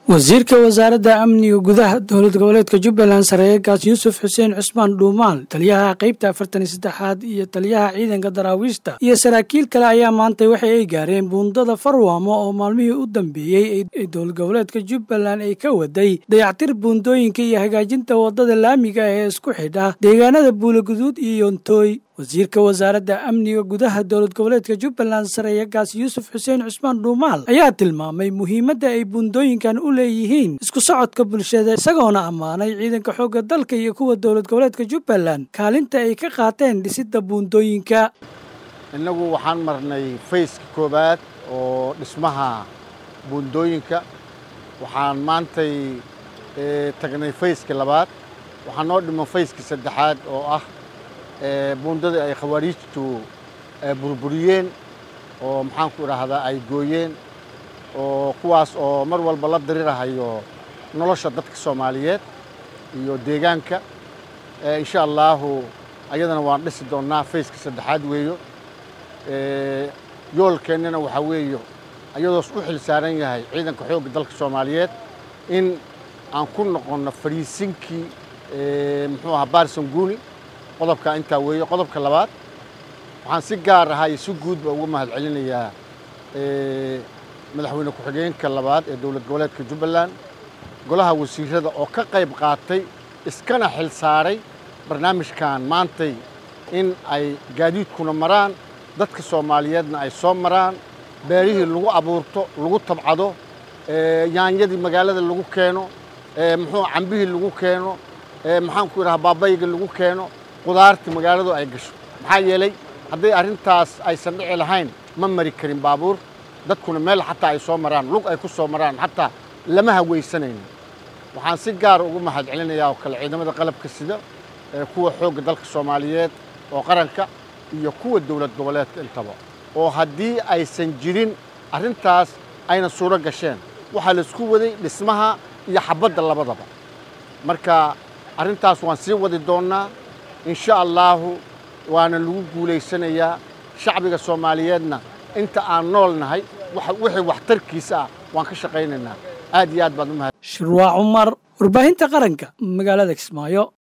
wasiirka wasaaradda amniga gudaha dowlad goboleedka jubbaland sareegaas yuusuf xuseen cusmaan dhuumaal taliyaha qaybta afartan iyo saddexaad iyo taliyaha ciidanka daraawiishta iyo saraakiil kale ayaa maantay waxa ay gaareen buundada farwaamo oo maalmihii u dambeeyey ee dowlad goboleedka jubbaland ay ka waday dayactir buundooyinka iyo hagaajinta waddada laamiga ee isku xidha deegaanada buulaguduud iyo yontooy wasiirka wasaaradda amniga gudaha dowlad goboleedka jubbaland sareeyagaas yuusuf xuseen cusmaan dhuumaal ayaa tilmaamay muhiimadda ay buundooyinkan u leeyihiin isku socodka bulshada isagoona ammaanay ciidanka xoogga dalka iyo kuwa dowlad goboleedka jubbaland kaalinta ay ka qaateen dhisidda buundooyinka innagu waxaan marnay fayska koowaad oo dhismaha buundooyinka waxaan maantay tagnay fayska labaad waxaa noo dhiman fayska saddexaad oo ah buundadii ay khawaariijtu burburiyeen oo maxaanku idhaahdaa ay gooyeen oo kuwaas oo mar walba la dirirahayo nolosha dadka soomaaliyeed iyo deegaanka insha allaahu ayadana waan dhisi doonnaa fayska saddexaad weeyo yoolkeennana waxaa weeyo ayadoos u xil saaran yahay ciidanka xoogga dalka soomaaliyeed in aan ku noqonno fariisinkii muxuu ahaa baarson guuni qodobka intaa weeye qodobka labaad waxaan si gaar ahaa iyo si guudba uga mahad celinayaa madaxweyne ku-xigeenka labaad ee dowlad goboleedka jubbaland golaha wasiirada oo ka qayb qaatay iskana xil saaray barnaamijkan maantay in ay gaadiidkuna maraan dadka soomaaliyeedna ay soo maraan beerihii lagu abuurto lagu tabcado yaanyadii magaalada lagu keeno muxuu cambihii lagu keeno maxaanku idhaha baabayga lagu keeno qudaartii magaaladu ay gasho maxaa yeelay hadday arrintaas aysan dhici lahayn ma mari karin baabuur dadkuna meel xataa ay soo maraan lug ay ku soo maraan xataa lama hawaysanayno waxaan si gaara ugu mahad celinayaa oo kale ciidamada qalabka sida kuwa xoogga dalka soomaaliyeed oo qaranka iyo kuwa dowlad goboleedka intaba oo haddii aysan jirin arrintaas ayna suuro gasheen waxaa laisku waday dhismaha iyo xabadda labadaba marka arrintaas waan sii wadi doonnaa insha allaahu waana lagu guulaysanayaa shacbiga soomaaliyeedna inta aan nool nahay wixii waxtarkiisa ah waan ka shaqaynaynaa aad iyo aad baad u mahad shirwaa cumar warbaahinta qaranka magaalada kismaayo